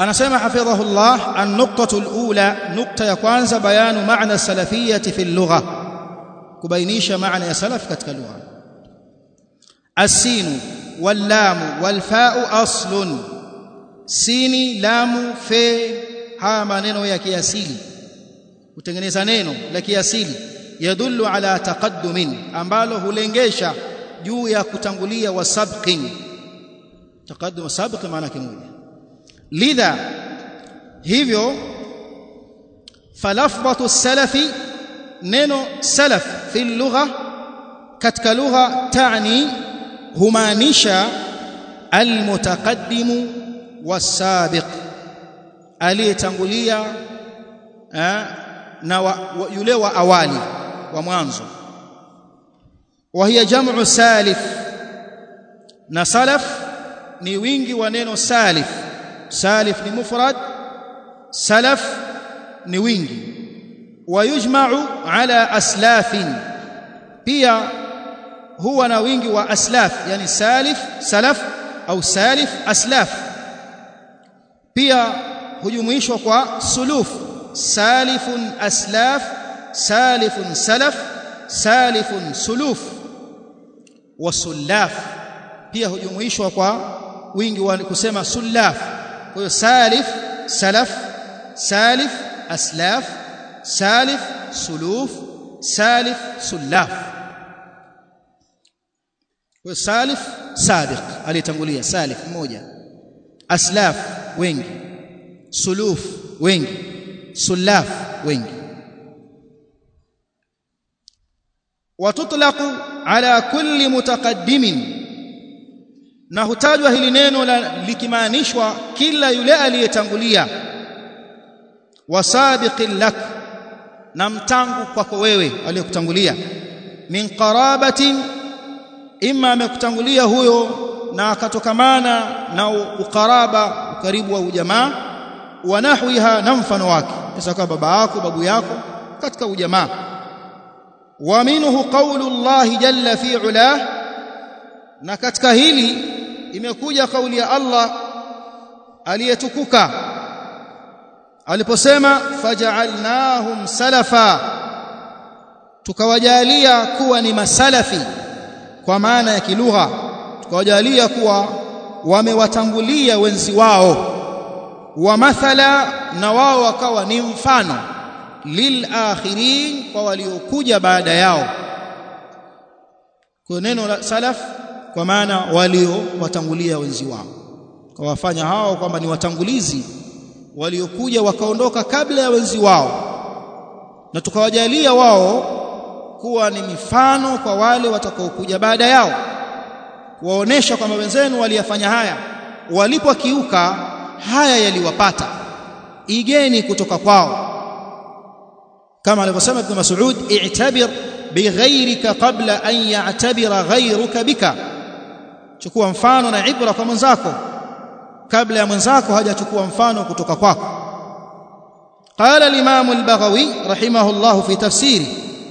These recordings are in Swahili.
anasema hafidhahu Allah an-nuqtatu al-ula nukta ya kwanza bayanu maana salafiyati fi al-lugha kubainisha maana ya salaf katika lugha as-sinu wal-lamu wal-fa'u aslun sini lamu fe haya maneno ya kiasili kutengeneza neno la kiasili yadullu ala taqaddumin ambalo hulengesha juu ya kutangulia wa sabqin taqaddum sabq maana kimoja lidha hivyo falafdhatu salafi neno salaf fi lugha katika lugha taani humaanisha almutaqaddimu wasabiq aliyetangulia na wa, wa, yule wa awali wa mwanzo wa hiya jam'u salif na salaf ni wingi wa neno salif salif ni mufrad salaf ni wingi wayujma'u ala aslafin pia huwa na wingi wa aslaf yani salif salaf au salif aslaf pia hujumuishwa kwa suluf salifun aslaf salifun salaf salifun suluf wasullaf pia hujumuishwa kwa wingi wa kusema sullaf kwa hiyo salif salaf salif aslaf salif suluf salif sullaf kwa salif sabiq alitangulia salif mmoja aslaf wengi suluf wengi sullaf wengi watutlaqu ala kulli mutaqaddimin na hutajwa hili neno likimaanishwa kila yule aliyetangulia wasabiqin lak na mtangu kwako wewe aliyekutangulia min qarabatin imma amekutangulia huyo na akatokamana na ukaraba ukaribu wa ujamaa wa nahwiha na mfano wake kisa kama baba yako babu yako katika ujamaa wa minhu qawlu Allah jalla fi ulah na katika hili imekuja kauli ya Allah aliyetukuka aliposema faj'alnahum salafa tukawajalia kuwa ni masalafi kwa maana ya kilugha tukawajalia kuwa wamewatangulia wenzi wao wa mathala na wao wakawa ni mfano lil akhirin kwa waliokuja baada yao kwa neno la salaf kwa maana waliowatangulia wenzi wao kwa wafanya hao kwamba ni watangulizi waliokuja wakaondoka kabla ya wenzi wao na tukawajalia wao kuwa ni mifano kwa wale watakaokuja baada yao kuwaonesha kwamba wenzenu waliyafanya haya walipokiuka haya yaliwapata igeni kutoka kwao kama alivyosema Ibn Mas'ud i'tabir bighayrika qabla an ya'tabira ghayruka bika chukua mfano na ibra kwa mwenzako kabla ya mwenzako hajachukua mfano kutoka kwako قال الامام البغوي رحمه الله في تفسيره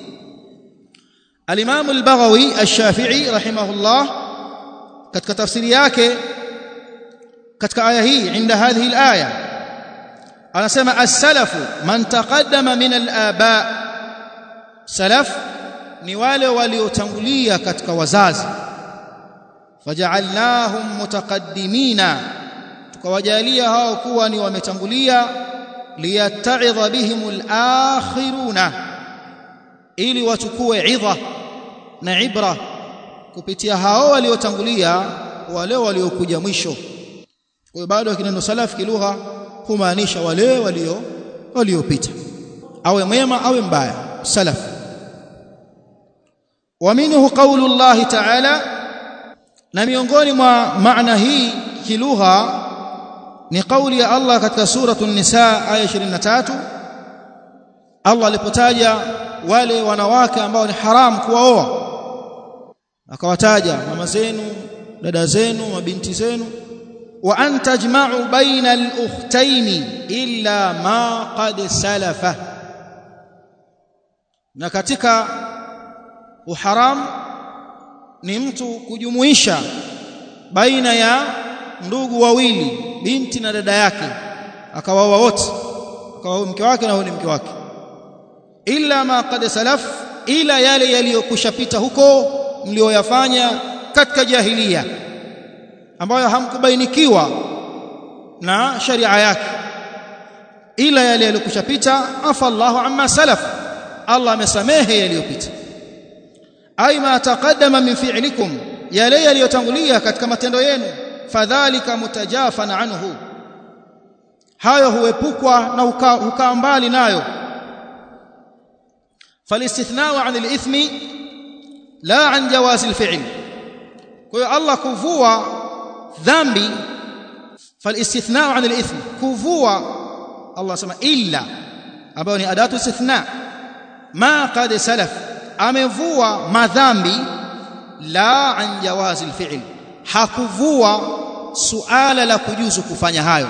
الامام البغوي الشافعي رحمه الله katika tafsiri yake katika aya hii inda hadhihi alaya anasema as-salafu man taqaddama min al-aba salaf ni wale waliotangulia katika wazazi faja'alnahum mutaqaddimina tukawajalia hao kuwa ni wametangulia liyatta'idha bihimul akhiruna ili wachukue idha na ibra kupitia hao waliotangulia wale waliokuja mwisho kwa bado kineno salaf kilugha humaanisha wale walio waliopita awe mwema awe mbaya salaf ومنه قول الله تعالى na miongoni mwa maana hii kilugha ni kauli ya Allah katika suratu an-nisa aya 23 Allah alipotaja wale wanawake ambao ni haram kuwaoa akawataja mama zenu dada zenu mabinti zenu wa an tajma'u baina al-ukhtayn illa ma qad salafa na katika uharam ni mtu kujumuisha baina ya ndugu wawili binti na dada yake akawaoa wote akawa mke wake na huyo ni mke wake illa ma qad salaf ila yale yaliyokushapita huko mlioyafanya katika jahiliya ambayo hamkubainikiwa na sharia yake ila yale yaliyokushapita afa Allahu amma salaf Allah amesamehe yaliyopita ay ma taqaddama min fi'likum yale yaliyotangulia katika matendo yenu fadhalika mutajafan anhu hayo huepukwa na hukaa mbali nayo فالاستثناء عن الإثم لا عن جواز الفعل kwa Allah kuvua dhambi فالاستثناء عن الإثم kuvua Allah sema illa ambayo ni adatu istithna ma qad salaf amevua madhambi la an jawazi alfi'l hakuvua suala la kujuzu kufanya hayo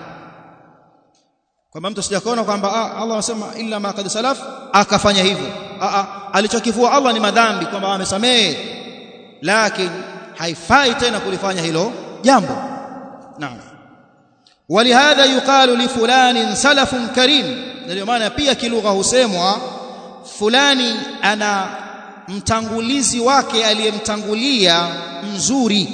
kwamba mtu sijakaona kwamba ah, Allah anasema illa ma qad salaf akafanya hivyo ah, ah, alichokivua Allah ni madhambi kwamba amesamehe lakini haifai tena kulifanya hilo jambo naam ولهذا يقال لفلان سلف كريم ndio maana pia kilugha husemwa fulani ana mtangulizi wake aliyemtangulia mzuri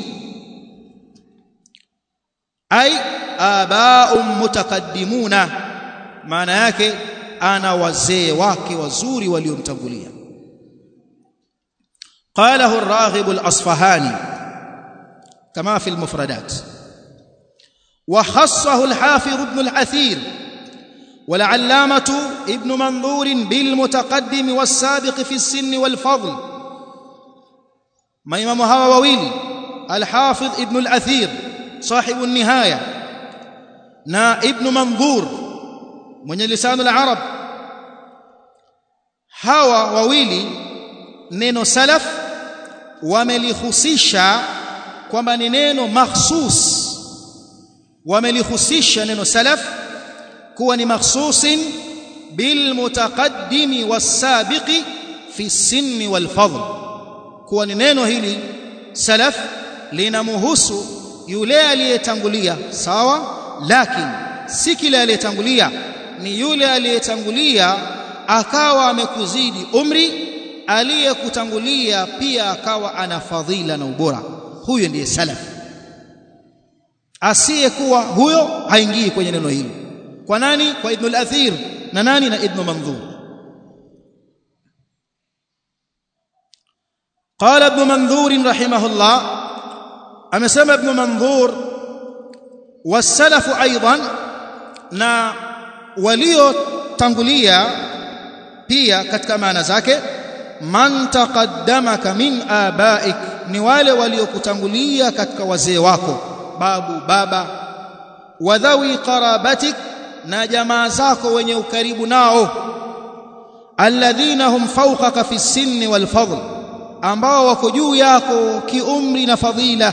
ai abaum mutaqaddimuna maana yake ana wazee wake wazuri waliomtangulia قاله الراغب الأصفهاني كما في المفردات وخصه الحافظ ابن الأثير والعلامة ابن منظور بالمتقدم والسابق في السن والفضل ما إمام هوا وويل الحافظ ابن الأثير صاحب النهاية نا ابن منظور من لسان العرب هوا وويلي neno salaf wamelihusisha kwamba ni neno makhsus wamelihusisha neno salaf kuwa ni makhsusin bil mutaqaddimi was-sabiqi fi sinni wal fadl kuwa ni neno hili salaf linamhusu yule aliyetangulia sawa lakini si kile aliyetangulia ni yule aliyetangulia akawa amekuzidi umri aliyekutangulia pia akawa ana fadhila na ubora huyo ndiye salaf asiyekuwa huyo haingii kwenye neno hili kwa nani kwa ibn al-athir na nani na ibn manzur قال ابن منظور رحمه الله امسما ابن منظور والسلف ايضا na waliotangulia pia katika maana zake man taqaddamaka min abaik ni wale waliokutangulia katika wazee wako babu baba wadhawi qarabatik na jamaa zako wenye ukaribu nao alladhina hum fawqaka fi sinni wal fadl ambao wako juu yako kiumri na fadhila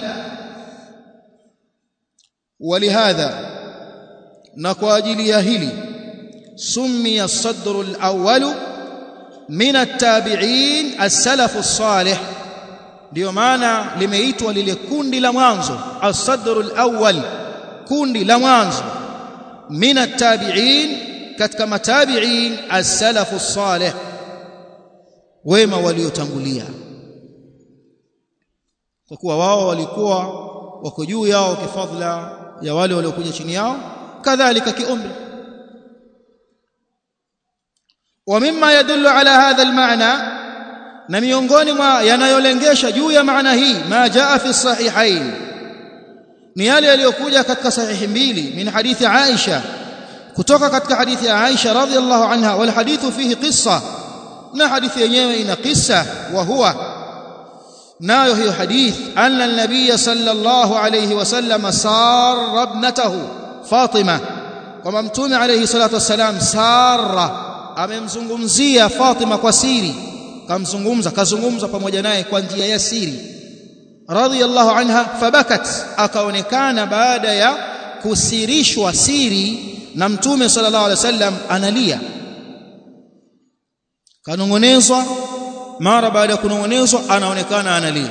ولهذا na kwa ajili ya hili summiya as-sadr al-awwal min at-tabi'in as-salaf as-salih ndio maana limeitwa lile kundi la mwanzo as-sadr al-awwal kundi la mwanzo min at-tabi'in katika matabi'in as-salaf as-salih wema waliotangulia kwa kuwa wao walikuwa wako juu yao kifadhila ya wale waliokuja chini yao kadhalika kiumri ومما يدل على هذا المعنى na miongoni mwa yanayolengesha juu ya maana hii ma jaa fi sahihain ni yale yaliyokuja katika sahihi mbili min hadithi Aisha kutoka katika hadithi ya Aisha radhiallahu anha wal hadithu fihi qissa na hadithi yenyewe ina qissa wa huwa nayo hiyo hadith anna an-nabiy sallallahu alayhi wasallam sarra ibnatahu Fatima kwamba mtume alayhi salatu wassalam sarra amemzungumzia Fatima kwa siri kamzungumza kazungumza pamoja naye kwa njia ya siri radhiyallahu anha fabakat akaonekana baada ya kusirishwa siri na mtume sallallahu alaihi wasallam analia kanongonezwa mara baada ya kunongonezwa anaonekana analia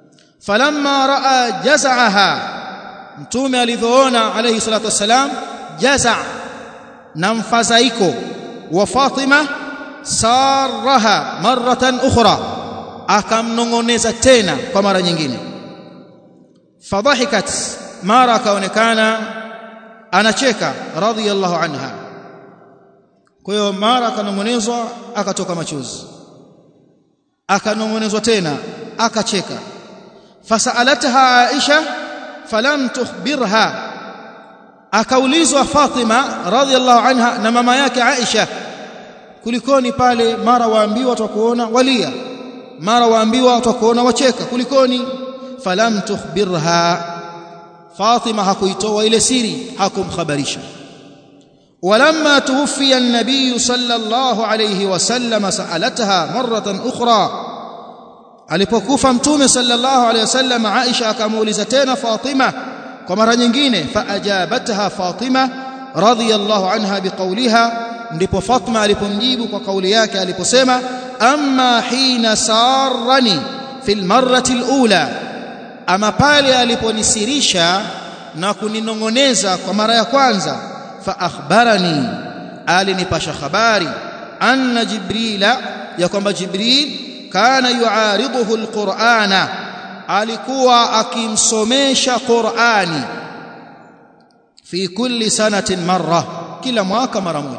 falamma raa jazaaha mtume alivyoona alayhi salatu wasalam jaza na mfadhaiko wa Fatima saraha maratan ukhra akamnongoneza tena kwa mara nyingine fadhahikat mara akaonekana anacheka radhiyallahu anha kwa hiyo mara akanongonezwa akatoka machozi akanongonezwa tena akacheka fasalatha Aisha falam tukhbirha akaulizwa Fatima radhiallahu anha na mama yake Aisha kulikoni pale mara waambiwa tutakuona walia mara waambiwa tutakuona wacheka kulikoni falam tukhbirha Fatima hakuitoa ile siri hakumkhabarisha ولما توفي النبي صلى الله عليه وسلم سألتها مرة أخرى alipokufa mtume sallallahu alayhi wasallam Aisha akamuuliza tena Fatima kwa mara nyingine faajabatha Fatima radhiyallahu anha biqauliha ndipo Fatima alipomjibu kwa kauli yake aliposema amma hina sarani fil marrati alula ama pale aliponisirisha na kuninongoneza kwa mara ya kwanza fa akhbarani alinipasha habari anna jibrila ya kwamba jibril kana yuariduhu alqur'ana alikuwa akimsomesha qur'ani fi kulli sanatin marra kila mwaka mara moja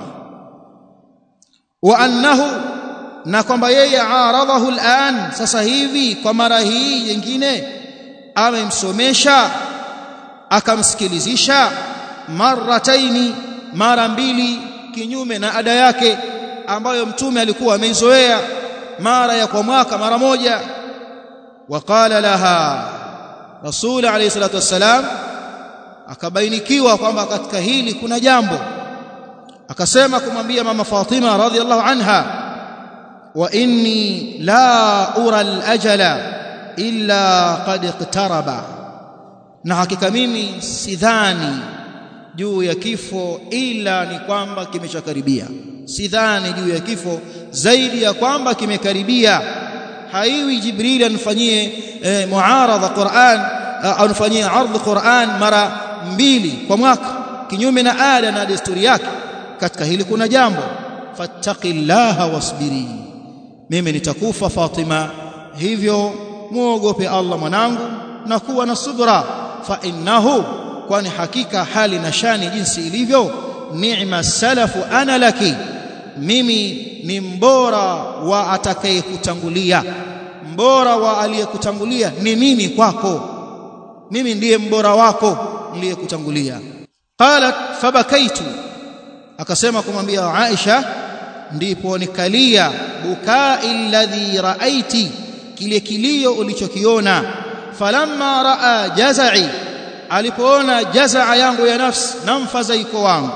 wa annahu na kwamba yeye aradahu al'an sasa hivi kwa mara hii nyingine amemsomesha akamsikilizisha marataini mara mbili kinyume na ada yake ambayo mtume alikuwa ameizoea mara ya kwa mwaka mara moja waqala laha rasul alayhi salatu wassalam akabainikiwa kwamba katika hili kuna jambo akasema kumwambia mama Fatima radhiallahu anha wa inni la ura al-ajala illa qad iqtaraba na hakika mimi sidhani juu ya kifo ila ni kwamba kimeshakaribia sidhani juu ya kifo zaidi ya kwamba kimekaribia haiwi jibril anifanyie e, muaradha Qur'an au anifanyie ardh Qur'an mara mbili kwa mwaka kinyume na ada na desturi yake katika hili kuna jambo fattaqillaha wasbiri mimi nitakufa Fatima hivyo muogope Allah mwanangu na kuwa na subra fa innahu kwani hakika hali na shani jinsi ilivyo ni'ma salafu ana laki mimi ni mbora wa atakayekutangulia mbora wa aliyekutangulia ni mimi kwako mimi ndiye mbora wako niliyekutangulia qalat fabakaitu akasema kumwambia Aisha ndipo nikalia bukai alladhi raaiti kile kilio ulichokiona falamma raa jazai alipoona jazaa yangu ya nafsi na mfadhaiko wangu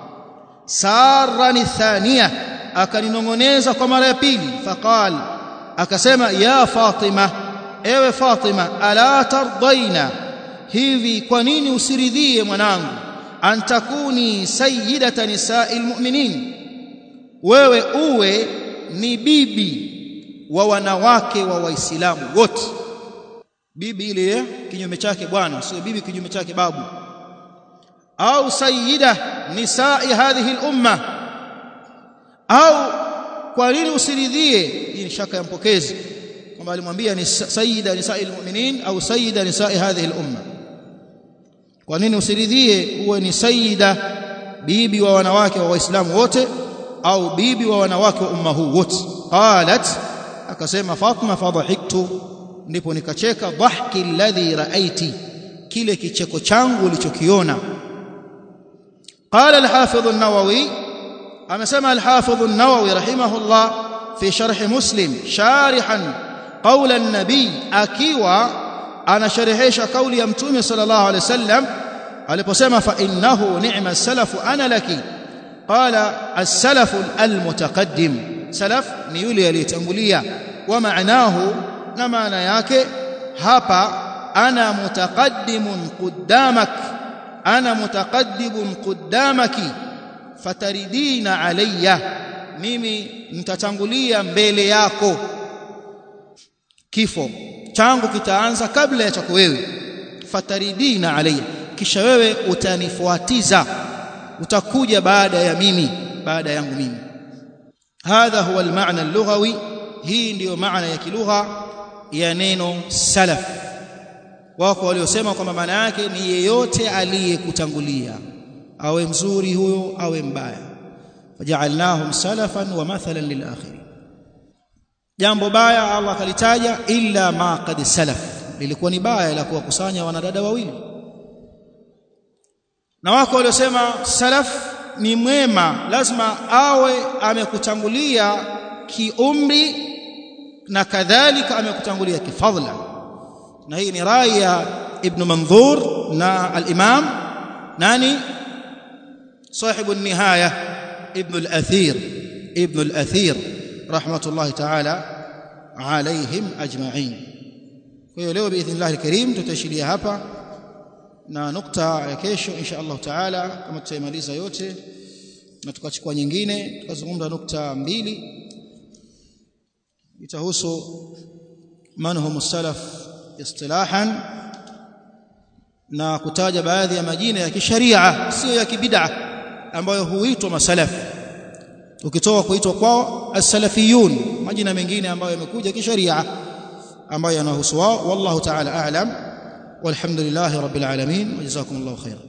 sarani thania akaninongoneza kwa mara ya pili faqal akasema ya fatima ewe fatima ala tardaina hivi kwa nini usiridhie mwanangu antakuni sayyidata nisa'il mu'minin wewe uwe ni bibi wa wanawake wa waislamu wote bibi ile kinyume chake bwana sio bibi kinyume chake babu au sayyida nisa'i hadhihi al-umma au kwa nini usiridhie hii ni shaka ya mpokezi kwamba alimwambia ni sayyida nisa'i al-mu'minin au sayyida nisa'i hadhihi al-umma kwa nini usiridhie uwe ni sayyida bibi wa wanawake wa waislamu wote au bibi wa wanawake wa umma huu wote qalat akasema Fatma fadhahiktu ndipo nikacheka dhahki alladhi raaiti kile kicheko changu ulichokiona qala al-hafidh an-nawawi amesema al-hafidh an-nawawi rahimahullah fi sharh muslim sharihan qawla an-nabi akiwa anasharehesha kauli ya mtume sallallahu alaihi wasallam aliposema fa innahu ni'ma salafu ana laki qala as-salafu al-mutaqaddim salaf ni yule aliyetangulia wa maanahu na maana yake hapa ana mutaqaddimun quddamak ana mutaqaddimun quddamaki fataridina alayya mimi nitatangulia mbele yako kifo changu kitaanza kabla ya chako wewe fataridina alayya kisha wewe utanifuatiza utakuja baada ya mimi baada yangu mimi hadha huwa almaana allughawi hii ndiyo maana ya kilugha ya neno salaf wako waliosema kwamba maana yake ni yeyote aliyekutangulia awe mzuri huyo awe mbaya faja'alnahum salafan wa mathalan lil akhirin jambo baya Allah akalitaja illa ma qad salaf lilikuwa ni baya la kuwakusanya wanadada wawili na wako waliosema salaf ni mwema lazima awe amekutangulia kiumri na kadhalika amekutangulia kifadhla na hii ni rai ya ibn manzur na al-imam nani صاحب النهايه ابن الاثير ابن الاثير رحمه الله تعالى عليهم اجمعين kwa hiyo leo biidhnillah alkarim tutashiria hapa na nukta ya kesho insha Allah taala kama tutaimaliza yote na tukachukua nyingine tukazungumza nukta mbili itahusu man hum salaf istilahan na kutaja baadhi ya majina ya kisharia sio ya kibid'a ambayo huitwa masalaf ukitoa kuitwa kwao as-salafiyun majina mengine ambayo yamekuja kisharia ambayo yanahusu wao wallahu ta'ala a'lam walhamdulillahi rabbil alamin wa jazakumullahu khairan